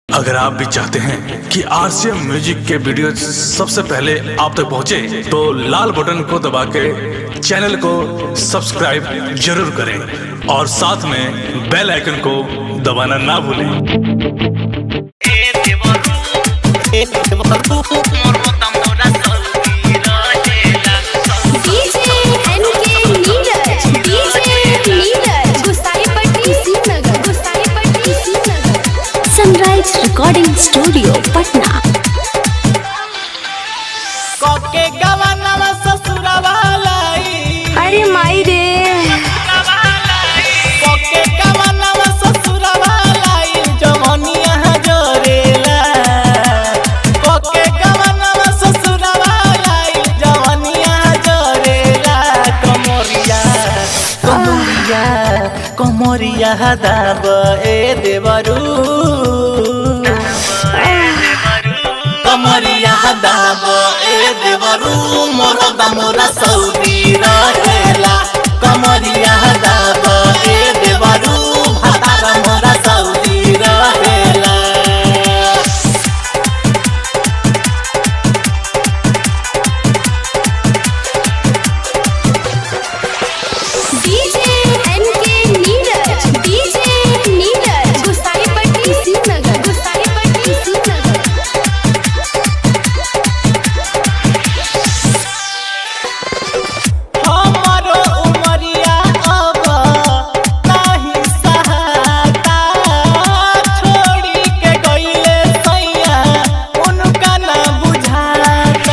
अगर आप भी चाहते हैं कि आरसीएम म्यूजिक के वीडियो सबसे पहले आप तक पहुंचे, तो लाल बटन को दबा के चैनल को सब्सक्राइब जरूर करें और साथ में बेल आइकन को दबाना ना भूलें DJ NK Neeraj DJ Neeraj Gusaipatti Srinagar Gusaipatti Srinagar sunrise recording studio Patna कोके गवनवा ससुरवा लाई अरे माई रे कोके गवनवा ससुरवा लाई जवनिया जोरेला कोके गवनवा ससुरवा लाई जवनिया जोरेला कमरिया कमरिया कमरिया दाब ए देवरू कमरिया दाब ए देवरू मोर दमोरा सौदी रहेला कमरिया दाब ए देवरू भातार मोरा सौदी रहेला DJ NK Neeraj DJ Neeraj Gusaipatti Srinagar Gusaipatti Srinagar हमारो उमरिया अब नाही सहाता छोड़ी के गईले सैया उनका ना बुझाता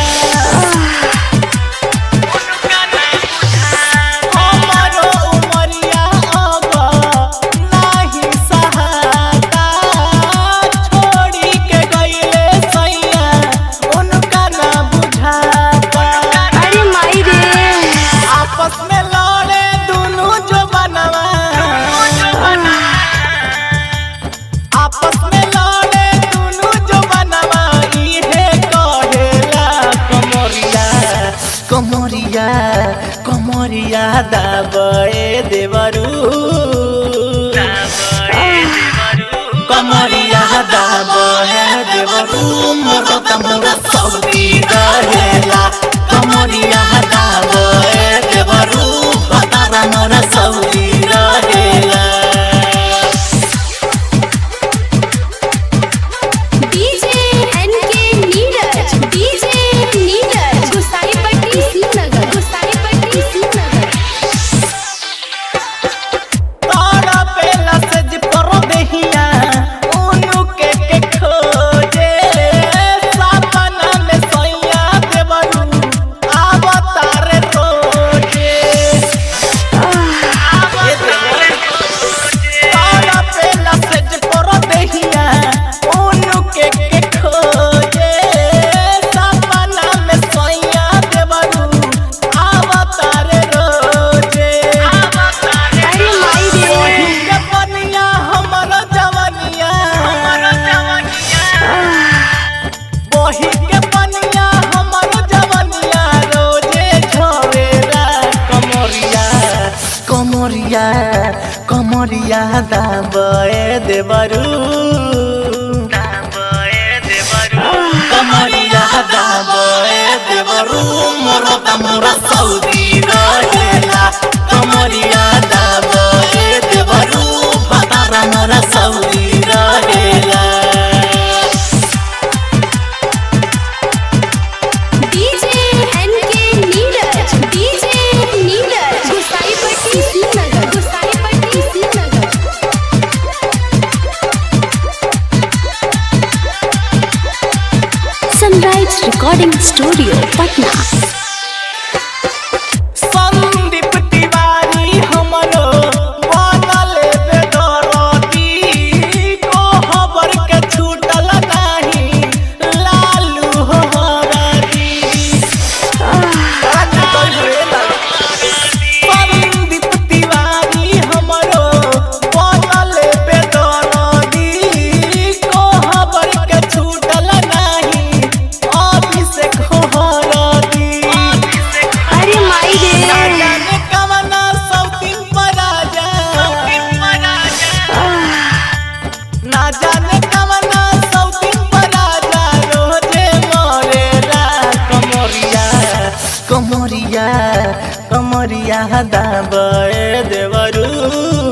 हमारो उमरिया अब नाही सहाता छोड़ी के गईले सैया उनका ना बुझाता अरे माई रे आपस में लड़े दोनों जो बनवा आपस में लड़े दोनों जो बनवा इहे कहेला कमरिया कमरिया कमरिया दाबे देवरू कमरिया दाबे देवरू मोर तमरा सौदी रहेला कमरिया दाबे देवरू बतारा मोर सौदी रहेला DJ NK Neeraj DJ Neeraj Gusaipatti Srinagar Gusaipatti Srinagar तारा पेला से जी पर देहिया उनु के के खोजे सपना में सैया देवरू आवतारे रोजे ये तारा पेला से जी पर देहिया उनु के के खोजे सपना में सैया देवरू आवतारे रोजे अरे माई रे वही के बनिया हमर जवनिया वही के बनिया हमर जवनिया रोजे झरेला कमरिया कमरिया कमरिया दाबे देवरू कमरिया दाबे देवरू मोर तमरा सौदी रहेला कमरिया दाबे देवरू बतारा मोरा सौदी रहेला DJ NK Neeraj DJ Neeraj Gusaipatti Srinagar Gusaipatti Srinagar sunrise recording studio Patna Sandeep Tiwari हमरो बनल बेदरदी को खबर के छूटल नाही लालू हो हरदी संदीप तिवारी हमरो बनल बेदरदी को खबर के छूटल नाही अभिषेक हो हरदी कमरिया दाबे देवरू